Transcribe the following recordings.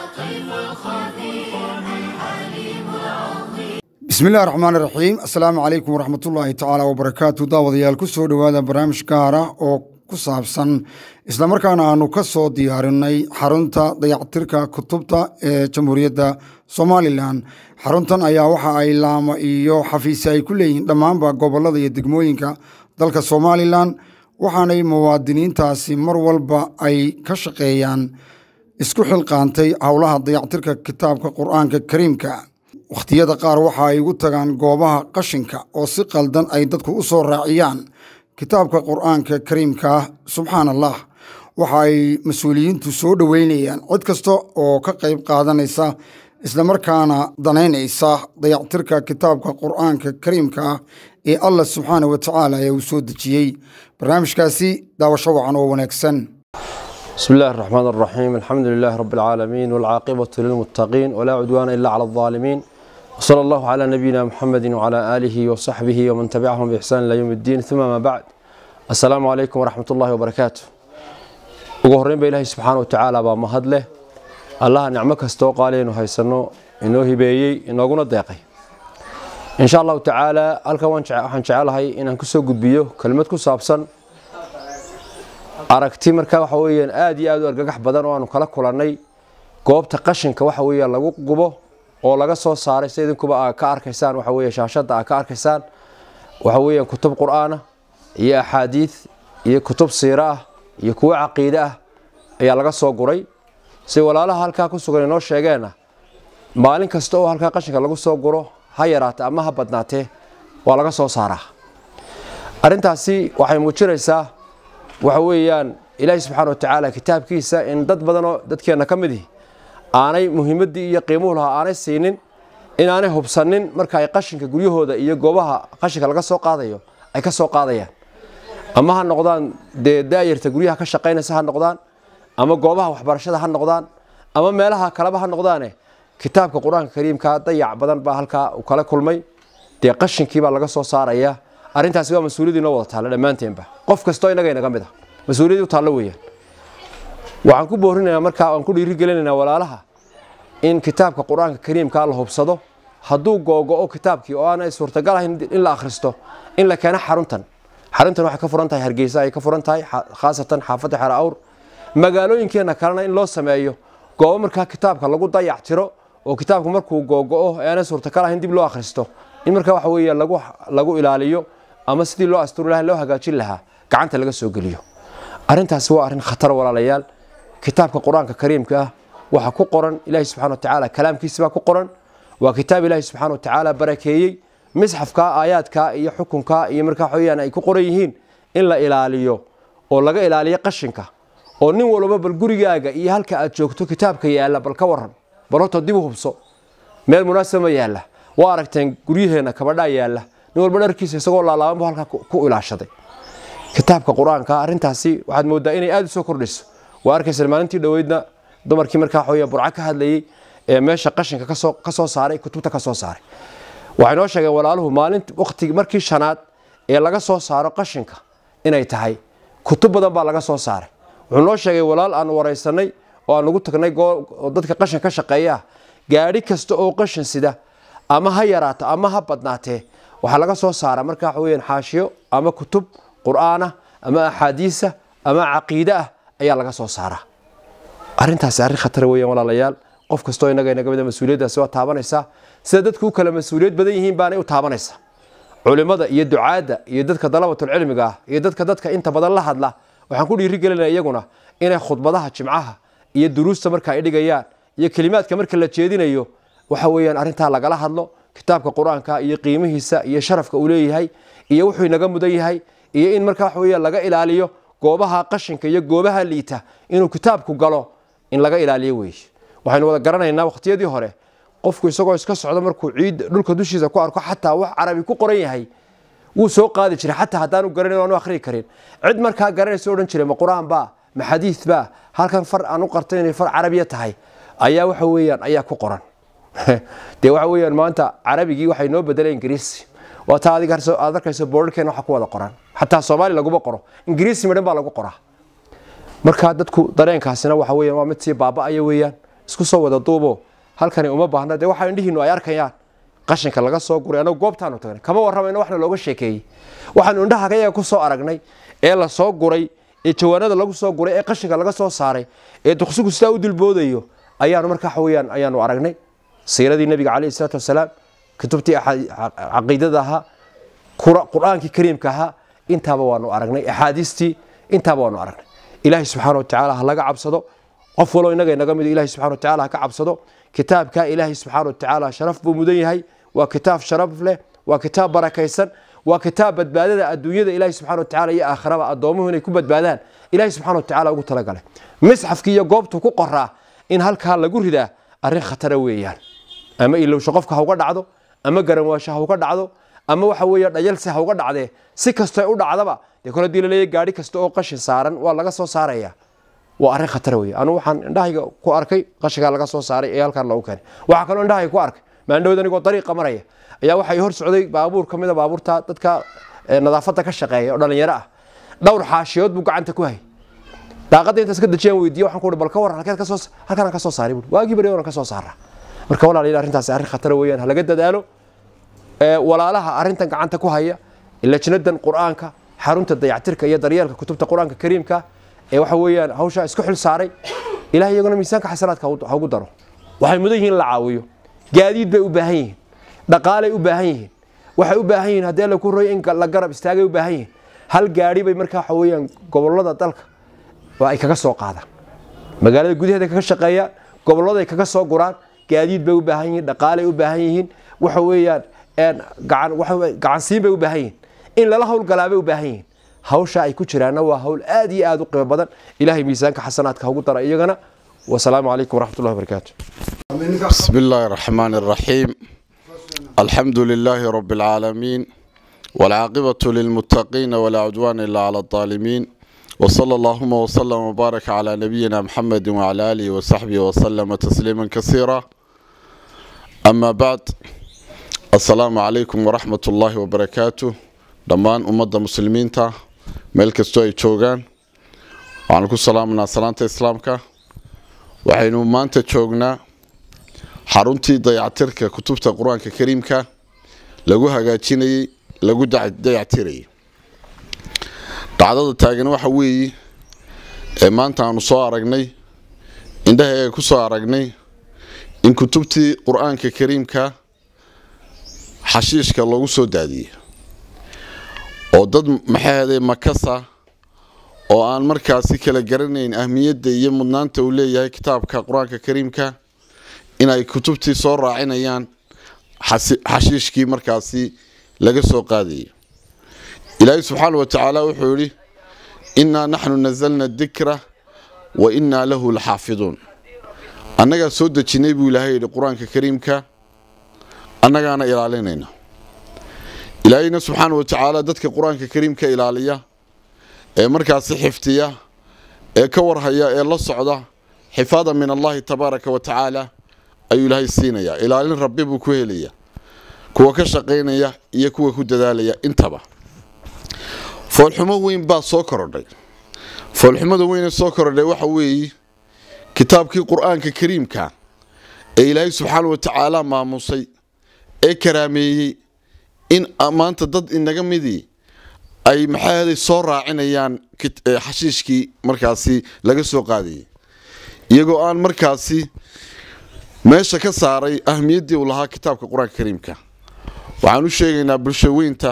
bismi illahi raxmaan iraxiim assalaamu calaykum waraxmatullaahi tacaala wabarakaatu daawadayaal ku soo dhowaada barnaamij gaara oo ku saabsan islamarkaana aanu ka soo diyaarinay xarunta dayactirka kutubta ee jamhuuriyadda somalilan xaruntan ayaa waxa ay laamo iyo xafiisi ay ku leeyihiin dhammaanba gobolada iyo degmooyinka dalka somalilan waxaanay muwaadiniintaasi mar walba ay ka shaqeeyaan isku xilqaantay howlaha dayactirka kitaabka qur-aanka kariimka wakhtiyada qaar waxa ay ugu tagaan goobaha qashinka oo si qaldan ay dadku u soo raaciyaan kitaabka qur-aanka kariimka ah subxaan allah waxa ay mas-uuliyiintu soo dhoweynayaan cid kasta oo ka qayb qaadanaysa islamarkaana danaynaysa dayactirka kitaabka qur-aanka kariimka ah ee allah subxaana wa tacaala ee uu soo dejiyey barnaamijkaasi daawasho wacan oo wanaagsan بسم الله الرحمن الرحيم الحمد لله رب العالمين والعاقبة للمتقين ولا عدوان إلا على الظالمين وصلى الله على نبينا محمد وعلى آله وصحبه ومن تبعهم بإحسان إلى يوم الدين ثم ما بعد السلام عليكم ورحمة الله وبركاته ugu horreyn ba ilaahay subxaana watacaala baa mahad leh allaha nicmo kastoo qaaliya inu haysano inoo hibeeyey inooguna deeqay insha allahu tacaala halkan waxaan jecelahay inaan kusoo gudbiyo kelmad ku saabsan aragti marka waxa weyaan aada iyo aad u argagax badan oo aanu kala kulannay goobta qashinka waxa weeyaan lagu gubo oo laga soo saaray sida idinkuba aa ka arkaysaan waxa weeye shaashadda aa ka arkaysaan waxa weeyaan kutub qur-aan ah iyo axaadiid iyo kutub siiro ah iyo kuwo caqiide ah ayaa laga soo guray si walaalaha halkaa ku sugan inoo sheegeenna maalin kasta oo halkaa qashinka lagu soo guro ha yaraate ama ha badnaatee waa laga soo saaraa arrintaasi waxay muujinaysaa waxa weeyaan ilaahi subxaana watacaala kitaabkiisa in dad badanoo dadkeenna ka mid ihi aanay muhiimaddii iyo qiimuhu lahaa aanay siinin inaanay hubsanin marka ay qashinka guryahooda iyo goobaha qashinka laga soo qaadayo ay ka soo qaadayaan ama ha noqdaan dee daayarta guryaha ka shaqaynaysa ha noqdaan ama goobaha waxbarashada ha noqdaan ama meelaha kaleba ha noqdaane kitaabka qur-aanka kariimka dayac badan baa halkaa u kala kulmay dee qashinkiibaa laga soo saaraya arrintaasi waa mas-uuliyadii inoo wada taalla dhammaanteenba qof kastoo innaga inaga mid ah mas-uuliyadii u taallo weeyaan waxaan ku boorinaynaa markaa aan ku dhiirigelinaynaa walaalaha in kitaabka qur-aanka kariimkaa la hubsado hadduu googo-o kitaabkii oo aanay suurtagal ahayn in la akhristo in la keeno xaruntan xaruntan waxay ka furan tahay hargeysa ay ka furan tahay khaasatan xaafadda xera awr magaalooyinkeenna kalena in loo sameeyo goobo markaa kitaabka lagu dayac tiro oo kitaabku markuu googo-o ee aanay suurtagal ahayn dib loo akhristo in markaa waxa weeye lagu lagu ilaaliyo ama sidii loo asturi laha loo hagaajin lahaa gacanta laga soo geliyo arrintaasi waa arrin khatar walaalayaal kitaabka qur-aanka kariimka ah waxaa ku qoran ilaahi subxana watacaala kalaamkiisi baa ku qoran waa kitaab ilaahi subxaana watacaala barakeeyey misxafka aayaadka iyo xukunka iyo markaa waxaweyaan ay ku qoran yihiin in la ilaaliyo oo laga ilaaliyo qashinka oo nin walba bal gurigaaga iyo halka aad joogto kitaabka yaalla bal ka waran bal horta dib u hubso meel munaasaba ma yaalla waa aragteen guryaheenna kabadhaa yaalla nin walba dharkiisa isagoo laalaaban bu halkaa ku ilaashaday kitaabka qur-aanka arrintaasi waxaad moodaa inay aada u soo kordhayso waa arkaysa maalintii dhoweydna dumarkii markaa waxaweya burco ka hadlayey ee meesha qashinka kasoo ka soo saaray kutubta ka soo saaray waxay noo sheegeen walaaluhu maalin waqtigi markii shanaad ee laga soo saaro qashinka inay tahay kutub badan baa laga soo saaray wuxuu noo sheegay walaal aan waraysanay oo aan ugu tagnay dadka qashin ka shaqeeya gaadhi kasta oo qashin sida ama ha yaraato ama ha badnaatee waxaa laga soo saara marka waxa weyaan xaashiyo ama kutub qur-aanah ama axaadiisa ama caqiide ah ayaa laga soo saaraa arrintaasi arrin khatar weeyaan walaalayaal qof kastoo innaga inaga mida mas-uuliyaddaasi waa taabanaysaa sida dadku u kala mas-uuliyad badan yihiin baanay u taabanaysaa culimmada iyo ducaadda iyo dadka dalabatulcilmiga ah iyo dadka dadka inta badan la hadla waxaan ku dhiirigelinaya iyaguna inay khudbadaha jimcaha iyo duruusta marka ay dhigayaan iyo kelimaadka marka la jeedinayo waxa weeyaan arrintaa lagala hadlo kitaabka qur-aanka iyo qiimihiisa iyo sharafka uu leeyahay iyo wuxuu inaga mudan yahay iyo in markaa waxa weya laga ilaaliyo goobaha qashinka iyo goobaha liita inuu kitaabku galo in laga ilaaliyo weeye waxaynu wada garanaynaa waqtiyadii hore qofku isagoo iska socdo markuu ciid dhulka dushiisa ku arko xataa wax carabi ku qoran yahay wuu soo qaadi jiray xataa haddaanu garanin aanu akhrii karin cid markaa garanaysa odhan jiray ma qur-aan baa ma xadiid baa halkan far aan u qartay inay far carabiya tahay ayaa waxa weeyaan ayaa ku qoran dee waxa weeyaan maanta carabigii waxay noo bedelay ingiriisi waa taa adiga aad arkayso boorarkeena waxa ku wada qoran xataa soomaali laguma qoro ingiriisi midhan baa lagu qoraa marka dadku dareenkaasina waxa weeyaan waa mid sii baaba'aya weeyaan isku soo wada duubo halkani uma baahna dee waxa indhihiinu ay arkayaan qashinka laga soo guray anagu goobtaanu tagnay kama warramayno waxna looga sheekeeyey waxaanu indhaha kayaga ku soo aragnay ee la soo guray ee jawaanada lagu soo guray ee qashinka laga soo saaray ee duqsigu sidaa u dulboodayo ayaanu markaa waxaweyaan ayaanu aragnay siiradii nabiga caleyhi salaatu wasalaam kutubtii caqiidada ahaa qur-aankii kariimka ahaa intaaba waanu aragnay axaadiistii intaaba waanu aragnay ilaahay subxaana watacaala ha laga cabsado qof waloo inaga inaga mid ilahay subxana watacaala ha ka cabsado kitaabka ilaahay subxaana watacaala sharaf buu mudan yahay waa kitaab sharaf leh waa kitaab barakaysan waa kitaab badbaadada adduunyada ilaahay subxana watacaala iyo aakhiraba addoomuhu inay ku badbaadaan ilaahay subxana watacaala ugu talagalay misxafkii iyo goobtu ku qoraa in halkaa lagu ridaa arrin khatara weeyaan ama ilowsho qofka ha uga dhacdo ama garanwaasho ha uga dhacdo ama waxa weeye dhayalse ha uga dhacdee si kastoo u dhacdaba dee kole hadii laleeyahy gaari kasta oo qashin saaran waa laga soo saaraya waa arrin khatara weeye anu waxaan indhahayga ku arkay qashinkaa laga soo saaray ee halkaan loogu keenay waxaa kaloo indhahayga ku arkay maandhowd anigoo dariiqa maraya ayaa waxay hor socday baabuur ka mid a baabuurta dadka nadaafadda ka shaqeeya oo dhalinyaro ah dhowr xaashiyood buu gacanta ku hayay daaqadda intaas ka dajiyaan weydiiye waxaan ku uhi bal ka warran halkeed ka soo halkaan ka soo saaray buuri waagii bari oran ka soo saaraa marka walaalayaal arrintaasi arrin khatara weeyaan ha laga dadaalo walaalaha arrintan gacanta ku haya lajnadan qur-aanka xarunta dayactirka iyo daryeelka kutubta qur-aanka kariimka ee waxa weeyaan hawshaa isku xil saaray ilahay iyaguna miisaanka xasanaadka ha ugu daro waxay mudan yihiin in la caawiyo gaadiid bay u baahan yihiin dhaqaalay u baahan yihiin waxay u baahan yihiin haddii alla ku roy in la garab istaagay u baahan yihiin hal gaadhi bay markaa waxa weeyaan gobollada dalka waa ay kaga soo qaadaan magaalada gudaheeda kaga shaqeeyaan gobolladay kaga soo guraan gaadiid bay u baahan yihiin dhaqaalay u baahan yihiin waxa weeyaan gacansiin bay u baahan yihiin in lala howlgalaa bay u baahan yihiin hawsha ay ku jiraanna waa hawl aad iyo aad u qiimo badan ilahay miisaanka xasanaadka hagu dara iyagana wasalaamu calaykum waraxmat ullahi wabarakaatu بسم الله الرحمن الرحيم الحمد لله رب العالمين والعاقبة للمتقين ولا عدوان إلا على الظالمين وصلى اللهم وسلم وبارك على نبينا محمد وعلى آله وصحبه وسلم تسليما كثيرا أما بعد السلام عليكم ورحمة الله وبركاته dhammaan ummadda muslimiinta meel kastoo ay joogaan waxaanu ku salaamanaa salaanta islaamka waxaynu maanta joognaa xaruntii dayactirka kutubta qur-aanka kariimka lagu hagaajinayey lagu dayactirayay dhacdada taagan waxa weeye ee maanta aanu soo aragnay indhahayaga ku soo aragnay in kutubtii qur-aanka kariimka xashiishka loogu soo daadiyey oo dad maxaahday makasa oo aan markaasi kala garanayn ahmiyadda iyo mudnaanta uu leeyahay kitaabka qur-aanka kariimka inay kutubtii soo raacinayaan xashiishkii markaasi laga soo qaadayay ilaahay subxaana wa tacaala wuxuu yidhi innaa naxnu nasalna dikra wa innaa lahu laxaafiduun annagaa soo dejinnay buu ilaahay yidhi qur-aanka kariimka annagaana ilaalinayna ilaahayna subxaana wa tacaala dadka qur-aanka kariimka ilaaliya ee markaasi xiftiya ee ka warhaya ee la socda xifaada min allahi tabaaraka wa tacaala ayuu ilaahay siinayaa ilaalin rabbi buu ku helaya kuwa ka shaqaynaya iyo kuwa ku dadaalaya intaba foolxumo weyn baa soo korodhay foolxumada weynee soo korodhay waxa weeye kitaabkii qur-aanka kariimka ee ilaahay subxaana wa tacaala maamusay ee karaameeyey in maanta dad inaga midii ay maxaahaday soo raacinayaan xashiishkii markaasi laga soo qaadayay iyagoo aan markaasi meesha ka saaray ahmiyaddii uu lahaa kitaabka qur-aanka kariimka waxaan u sheegaynaa bulsho weynta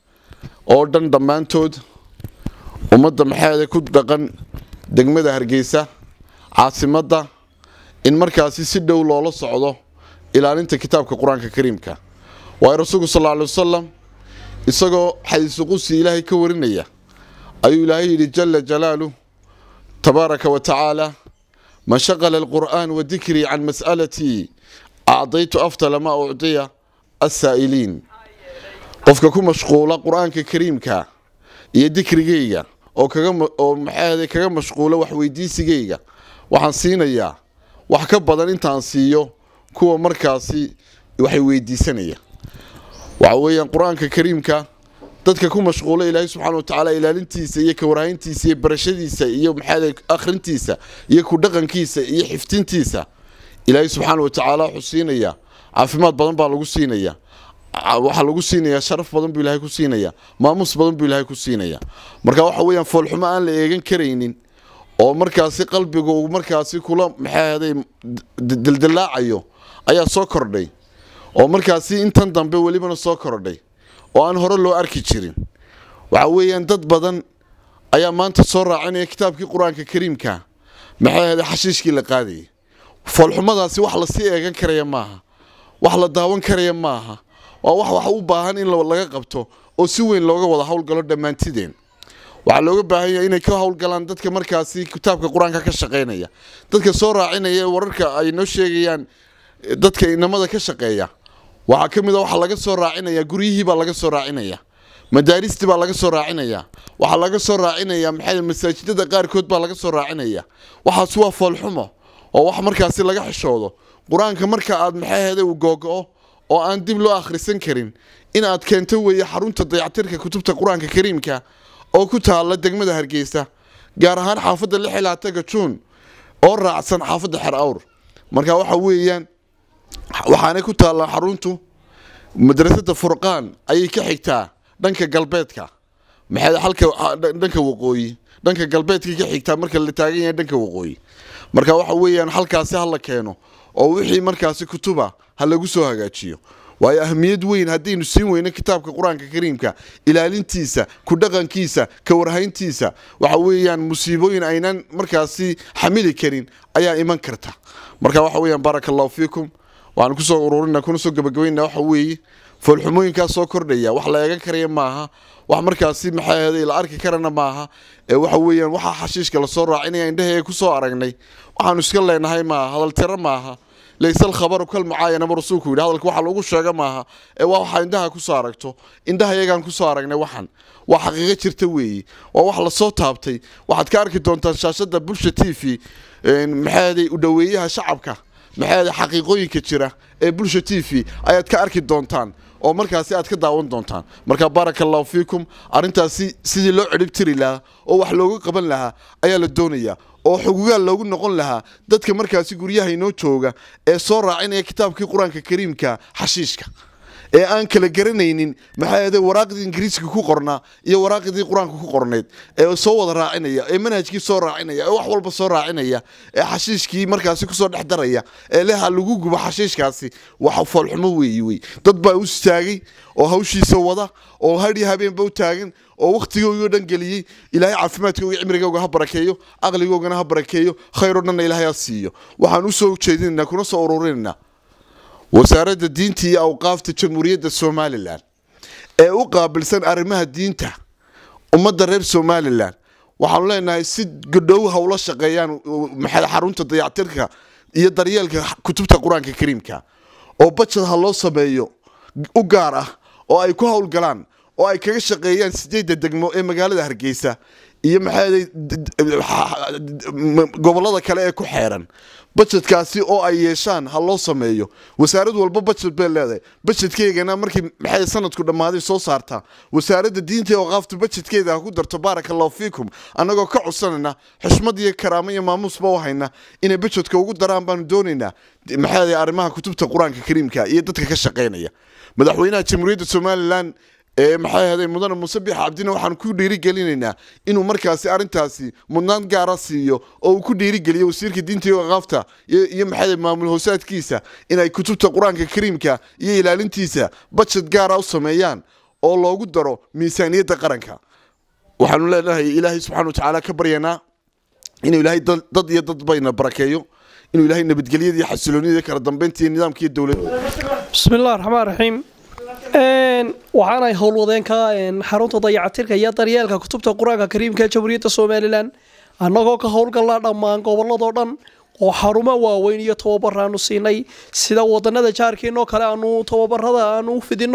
oo dhan dhammaantood ummadda maxaahaday ku dhaqan degmada hargeysa caasimadda in markaasi si dhow loola socdo ilaalinta kitaabka qur-aanka kariimka waayo rasuulku sal alla alay wasalam isagoo xadiisu qudsi ilaahay ka warinaya ayuu ilaahay yidhi jala jalaaluh tabaaraka wa tacaala man shaqala alqur'aan wa dikrii can mas'alatii acdaytu aftala maa ucdiya assaa'iliin qofka ku mashquula qur-aanka kariimka iyo dikrigayga oo kaoo maxaahday kaga mashquula waxweydiisigayga waxaan siinayaa wax ka badan intaan siiyo kuwa markaasi waxay weydiisanaya waxa weeyaan qur-aanka kariimka dadka ku mashquula ilaahay subxana wa tacaala ilaalintiisa iyo kawarhayntiisa iyo barashadiisa iyo maxaada akhrintiisa iyo ku dhaqankiisa iyo xiftintiisa ilaahay subxaana wa tacaala wuxuu siinayaa caafimaad badan baa lagu siinayaa waxaa lagu siinayaa sharaf badan buu ilaahay ku siinayaa maamuus badan buu ilaahay ku siinayaa marka waxa weeyaan foolxumo aan la eegan karaynin oo markaasi qalbiga uu markaasi kula maxaahaday dildillaacayo ayaa soo kordhay oo markaasi intan dambe welibana soo kordhay oo aan hore loo arki jirin waxa weeyaan dad badan ayaa maanta soo raacinaya kitaabkii qur-aanka kariimka maxay ahaday xashiishkii la qaadayay foolxumadaasi wax lasii eegan karaya maaha wax la daawan karaya maaha waa wax wax u baahan in laga qabto oo si weyn looga wada howlgalo dhammaantideen waxaa looga baahan yahay inay ka howlgalaan dadka markaasi kitaabka qur-aanka ka shaqaynaya dadka soo raacinaya wararka ay noo sheegayaan dadka inamada ka shaqeeya waxaa ka mid a waxaa laga soo raacinaya guryihii baa laga soo raacinaya madaaristii baa laga soo raacinaya waxaa laga soo raacinaya maxay masaajidada qaarkood baa laga soo raacinaya waxaas waa foolxumo oo wax markaasi laga xishoodo qur-aanka marka aad maxay ahayday uu googo-o oo aan dib loo akhrisan karin in aad keento weeye xarunta dayactirka kutubta qur-aanka kariimka oo ku taalla degmada hargeysa gaar ahaan xaafadda lix ilaa taga juun oo raacsan xaafadda xer awr marka waxa weeyaan waxaanay ku taallaa xaruntu madrasada furqaan ayay ka xigtaa dhanka galbeedka maxay halka dhanka waqooyi dhanka galbeedka ka xigtaa marka la taagan yahay dhanka waqooyi marka waxa weeyaan halkaasi ha la keeno oo wixii markaasi kutuba ha lagu soo hagaajiyo waayo ahmiyad weyn haddaynu siin weyno kitaabka qur-aanka kariimka ilaalintiisa ku dhaqankiisa ka warhayntiisa waxa weeyaan musiibooyin aynan markaasi xamili karin ayaa iman karta marka waxa weeyaan baaraka allahu fiikum waxaan kusoo ururina kuna soo gabagabayna waxa weeye foolxumooyinkaas soo kordhaya wax la eegan karaya maaha wax markaasi maxay ahaday la arki karana maaha ee waxa weeyaan waxaa xashiishka lasoo raacinaya indhaheega kusoo aragnay waxaanu iska leenahay maaha hadaltiro maaha layse alkhabaru kal mucaayanaba rasuulku yidhi hadalka waxa lagu sheega maaha ee waa waxaa indhaha kusoo aragto indhaha iyagaan kusoo aragnay waxan waa xaqiiqo jirta weeye waa wax lasoo taabtay waxaad ka arki doontaan shaashada bulsha t v maxaaday u dhoweeyaha shacabka maxaaday xaqiiqooyinka jira ee bulsha t v ayaad ka arki doontaan oo markaasi aad ka daawan doontaan marka baaraka allahu fiikum arrintaasi sidii loo cidhib tiri lahaa oo wax looga qaban lahaa ayaa la doonayaa oo xugugaal loogu noqon lahaa dadka markaasi guryaha inoo jooga ee soo raacinaya kitaabkii qur-aanka kariimka xashiishka ee aan kala garanaynin maxaa yeede waraaqdii ingiriiska ku qornaa iyo waraaqdii qur-aanka ku qornayd ee soo wada raacinaya ee manhajkii soo raacinaya ee wax walba soo raacinaya ee xashiishkii markaasi kusoo dhex daraya ee leha lagu gubo xashiishkaasi wax foolxumo weeyi wey dad baa u istaagay oo hawshiisa wada oo hadhi habeenba u taagan oo wakhtigoogii o dhan geliyey ilaahay caafimaadkooga cimrigooga ha barakeeyo aqligoogana ha barakeeyo khayr o dhanna ilaahay ha siiyo waxaan usoo jeedinaynaa kuna soo ururinaynaa wasaaradda diinta iyo awqaafta jamhuuriyadda somalilan ee u qaabilsan arrimaha diinta ummadda reer somalilan waxaanu leenahay si godhow hawla shaqeeyaan maxay xarunta dayactirka iyo daryeelka kutubta qur-aanka kariimka oo bajad ha loo sameeyo u gaar ah oo ay ku howlgalaan oo ay kaga shaqeeyaan sideedda degmo ee magaalada hargeysa iyo maxay gobolada kale ee ku xeeran bajedkaasi oo ay yeeshaan ha loo sameeyo wasaarad walba bajed bay leedahay bajedkeygana markii maxay sanadku dhammaaday soo saartaa wasaaradda diinta oo qaafta bajedkeeda ha ku darto baaraka allahu fiikum annagoo ka codsanayna xushmad iyo karaamo iyo maamuusba u hayna inay bajedka ugu daraan baanu doonaynaa maxay arrimaha kutubta qur-aanka kariimka iyo dadka ka shaqaynaya madaxweynaha jamhuuriyadda somalilan ee maxay ahaday mudane muuse biix cabdina waxaan ku dhiirigelinaynaa inuu markaasi arrintaasi mudnaan gaara siiyo oo uu ku dhiirigeliyo wasiirka diinta iyo aqaafta iyo maxay maamul hoosaadkiisa inay kutubta qur-aanka kariimka iyo ilaalintiisa bajed gaara u sameeyaan oo loogu daro miisaaniyadda qaranka waxaanu leenahay ilaahay subxana wa tacaala ka baryanaa inuu ilaahay dad iyo dad bayna barakeeyo inuu ilaahay nabadgelyada iyo xasilooniyada kala dambeynta iyo nidaamka iyo dowladda bismi illah raxmaan raxiim waxaanay howlwadeenka xarunta dayacatirka iyo daryeelka kutubta qur-aanka kariimka ee jamhuuriyadda somalilan annagoo ka howlgalnaa dhammaan gobolladoo dhan oo xarumo waaweyn iyo tababaraanu siinay sida wadanada jaarkeenoo kale aanu tababarada aanu u fidino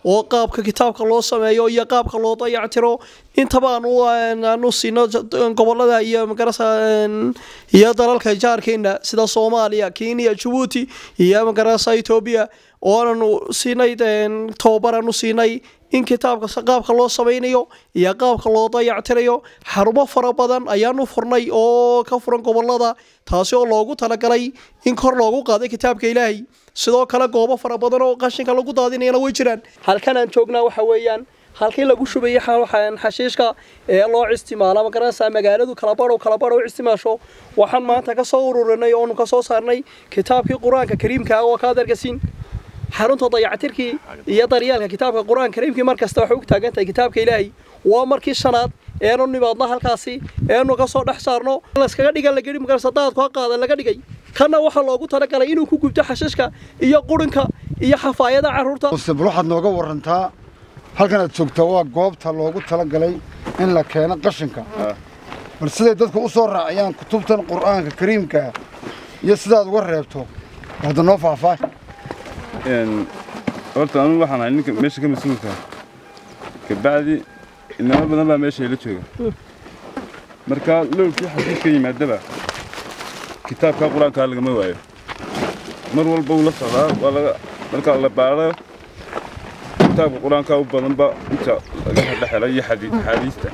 oo qaabka kitaabka loo sameeyo iyo qaabka loo dayactiro intaba aanu siino gobolada iyo magarasa iyo dalalka jaarkeena sida soomaaliya kenya jabuuti iyo magarasa etoobiya oo aananu siinay tababar aanu siinay in kitaabka qaabka loo samaynayo iyo qaabka loo dayactirayo xarumo fara badan ayaanu furnay oo ka furan gobolada taasi oo loogu talagalay in kor loogu qaaday kitaabka ilaahay sidoo kale goobo fara badan oo qashinka lagu daadinayana way jiraan halkan aan joognaa waxa weeyaan halkii lagu shubayay xashiishka ee loo isticmaala magaranaysaa magaaladu kalabadhow kalabadhow isticmaasho waxaan maanta ka soo ururinay oonu ka soo saarnay kitaabkii qur-aanka kariimka oo ka adargasiin xarunta dayactirkii iyo daryeelka kitaabka qur-aanka kariimkii mar kasta waxay u taagan tahay kitaabka ilaahay waa markii shanaad eenu nimaadno halkaasi eenu ka soo dhex saarno laskaga dhigan lagei magarasa daadku ha qaada laga dhigay kana waxaa loogu talagalay inuu ku gubto xashiishka iyo qurinka iyo xafaayada carruurta bal waxaad nooga warantaa halkan aad joogtaa waa goobta loogu talagalay in la keeno qashinka bal siday dadku u soo raaciyaan kutubtan qur'aanka kariimkaa iyo sidaad uga reebto hadda noo faahfaah horta anugu waxaan ahay ninka meesha ka mas-uulka kabacdi inamo badan baa meesha ila jooga marka lowlkii xasiis ka yimaadaba kitaabka qur-aankaa lagama waayo mar walba uu la socdaa waa laga marka la baaro kitaabka qur-aankaa u badanba inta laga dhexela iyo axaadiista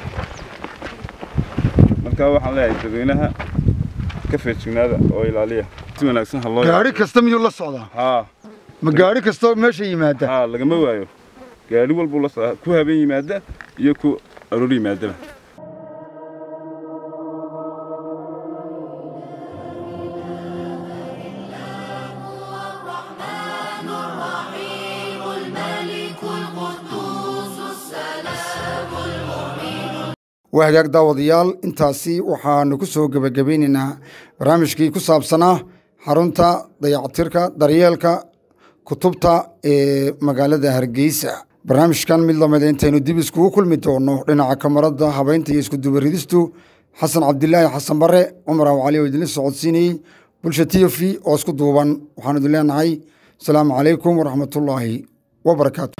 marka waxaan leeyahay dadweynaha ka feejignaada oo ilaaliya si wanaagsan ha loo gaari kasta miyuu la socdaa haa ma gaari kastoo meesha yimaada haa lagama waayo gaari walbuu la socdaa ku habeen yimaada iyo ku aroor yimaadaba waa hagaag daawadayaal intaasi waxaanu ku soo gebagabaynaynaa barnaamijkii ku saabsanaa xarunta dayactirka daryeelka kutubta ee magaalada hargeysa barnaamijkan mid lamida intaynu dib iskugu kulmi doono dhinaca kamarada habeynta iyo iskudubaridistu xasan cabdilaahi xasan bare cumar aw cali oo idinla socodsiinayey bulsha t v oo isku duuban waxaanu idin leenahay asalaamu calaykum waraxmatullaahi wabarakaatu